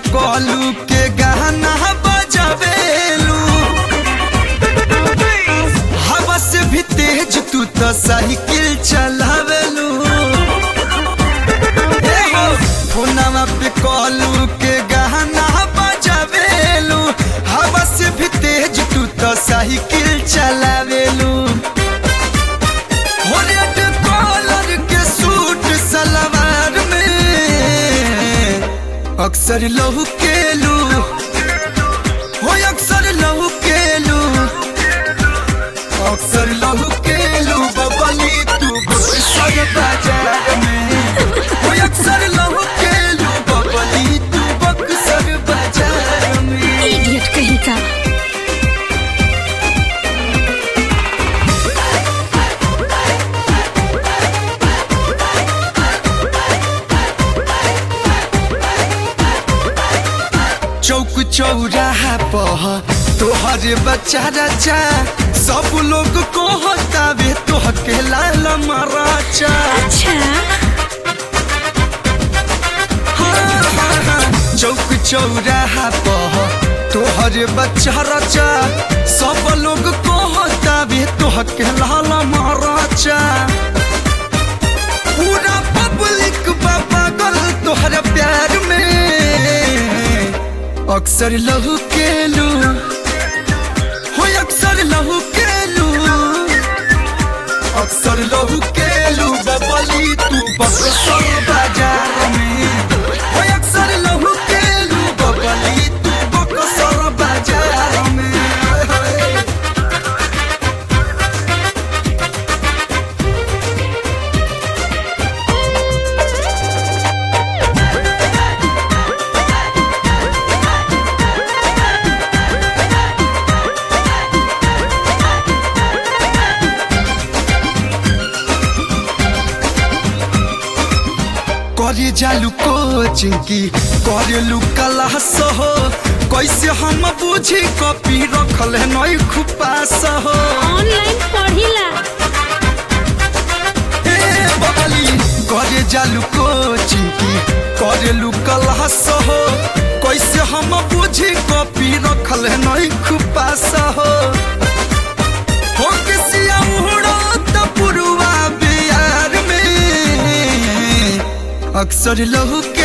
कॉलू के गाना बजावेलू हवा से भी तेज तू तो साइकिल चलावेलू ए हो, फोनवा पे कॉलू के गाना बजावेलू हवा से भी तेज तू तो साइकिल चलावेलू हो रेड कॉलर के सूट सलवार में अक्सर लहू केलू हो अक्सर लहू केलू अक्सर लहू केलू बबली तू बक्सर बाजार में हो अक्सर लहू केलू बबली तू बक्सर बाजार में इडियट कहीं का चौक चौराहा पह तोहर बच्चा रचा सब लोग को हतावे तोह के लाल मराचा अच्छा हाँ, हाँ, हाँ। चौक चौराहा पह तोहर बच्चा रचा सब लोग को हतावे तोह के लाल मराचा पूरा पब्लिक बा पागल तोहर प्यार में अक्सर लहू केलू हो अक्सर लहू केलू अक्सर लहू केलू बबली तू बक्सर बाजार में हो अक्सर लहू केलू बबली तू बक्सर बाजार में करे जालू कोचिंग की करेलू क्लास हो कैसे हम बुझी कॉपी रखल है नई खुपास हो ऑनलाइन पढ़िला ए बबली करे जालू कोचिंग की करेलू क्लास हो कैसे हम बुझी कॉपी रखल है नई खुपास हो हो किसिया उड़त पुरुआ बिहार में अक्सर लहू